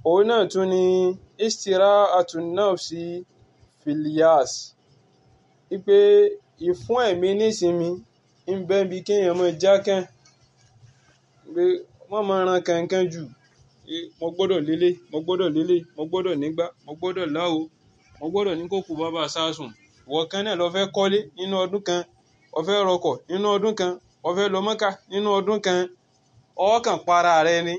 òun náà tún ni istira'atun nafsi fil yas wípé ìfún ẹ̀mí nísinmi ń bẹ bí kéèyàn máa jákàn pé wọ́n máa ran kankan jù mo gbọ́dọ̀ lélẹ̀ mo gbọ́dọ̀ lélẹ̀ mo gbọ́dọ̀ nígbà mo gbọ́dọ̀ láwo mo gbọ́dọ̀ ní kókò bàbá sásùn ìwọ kan náà lọ fẹ́ kọ́lé nínú ọdún kan o fẹ́ rọkọ̀ nínú ọdún kan o fẹ́ lọ Mọ́kà nínú ọdún kan ọkàn para rẹ ni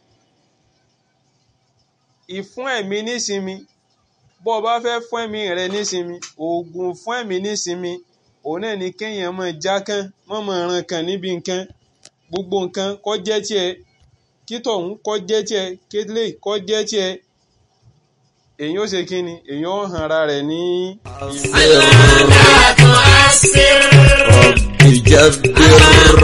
ìfún ẹ̀mí nísinmi bó o bá fẹ́ fún ẹ̀mí rẹ nísinmi oògùn fún ẹ̀mí nísinmi òun náà ni kéèyàn máa jákàn mọ́ máa ran kan níbi nǹkan gbogbo nǹkan kó jẹ́ tiẹ̀ kí tọ̀hún kó jẹ́ tiẹ̀ kélé kó jẹ́ tiẹ̀ èyàn ó ṣe kí ni èyàn ó hàn ara rẹ̀ ní. رب جبر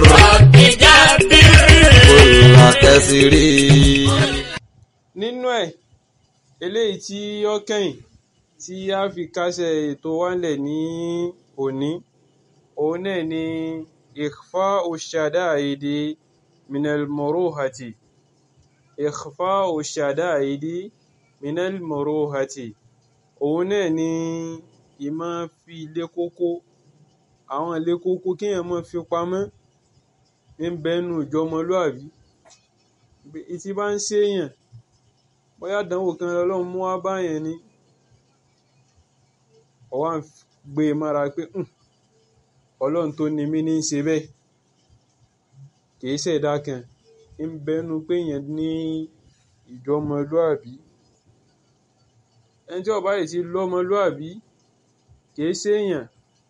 كل كسري nínú ẹ̀ eléyìí tí ó kẹ́yìn tí a fi kásẹ̀ ètò wálẹ̀ ní òní òun náà ni ikhfa ushadaidi minal muruhati ikhfa ushadaidi minal muruhati òun náà ni ìmọ̀ fi ilé kókó àwọn ilé kókó kéèyàn máa fi pamọ́ ń bẹnu ìjọmọlúàbí tí bá ń ṣèyàn bóyá àdánwò kan lọ́lọ́run mú wá báyẹn ni ó wá ń gbé e mára pé ọlọ́run tó ni mí ní í ṣe bẹ́ẹ̀ kìí ṣẹ̀dá kan ń bẹnu pé èèyàn ní ìjọmọlúàbí ẹni tí ó bá yìí ti lọ́mọlúàbí kìí ṣèèyàn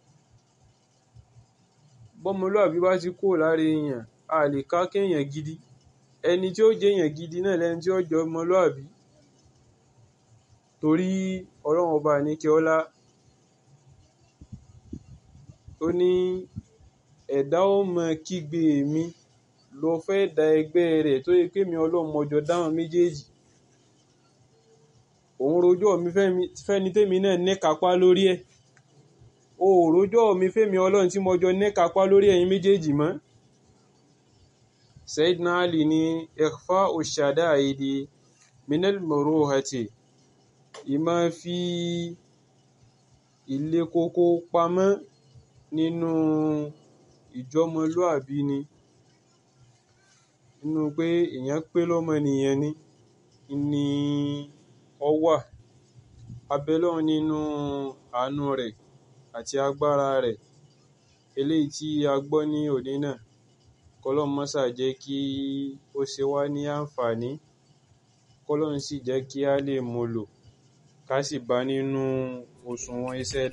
bọ́mọlúàbí bá ti kúrò lára èèyàn a lè ká kéèyàn gidi ẹni tí ó jẹ́ èèyàn gidi náà lẹni tí ó jọ ọmọlúàbí torí ọlọ́run ọba àníkẹ́ ọlá ó ní ẹ̀dá ó mọ kígbe mi lọ fẹ́ da ẹgbẹ́ rẹ̀ tó yẹ pé mi ọlọ́run mọjọ dáhùn méjèèjì òun rojọ́ mi fẹ́ni tèmi náà níkapá lórí ẹ̀ o ò rojọ́ mi fẹ́mi ọlọ́run tí mọjọ níkapá lórí ẹ̀yin méjèèjì mọ́ Sayyidina Ali ní ikhfa ushadaidi minal muruhati ìmọ̀ fi ilé kókó pamọ́ nínú ìjọmọlúàbí ni nínú pé èèyàn pé lọ́mọnìyàn ni ni ọ wà abẹ́lọ́run nínú àánú rẹ̀ àti agbára rẹ̀ eléyìí tí a gbọ́ ní òní náà kọ́lọ́n mọ́sà jẹ́ kí ó ṣe wá ní àǹfààní kọ́lọ́n sì jẹ́ kí a lè mú lò ká sì bá nínú òṣùwọ̀n iṣẹ́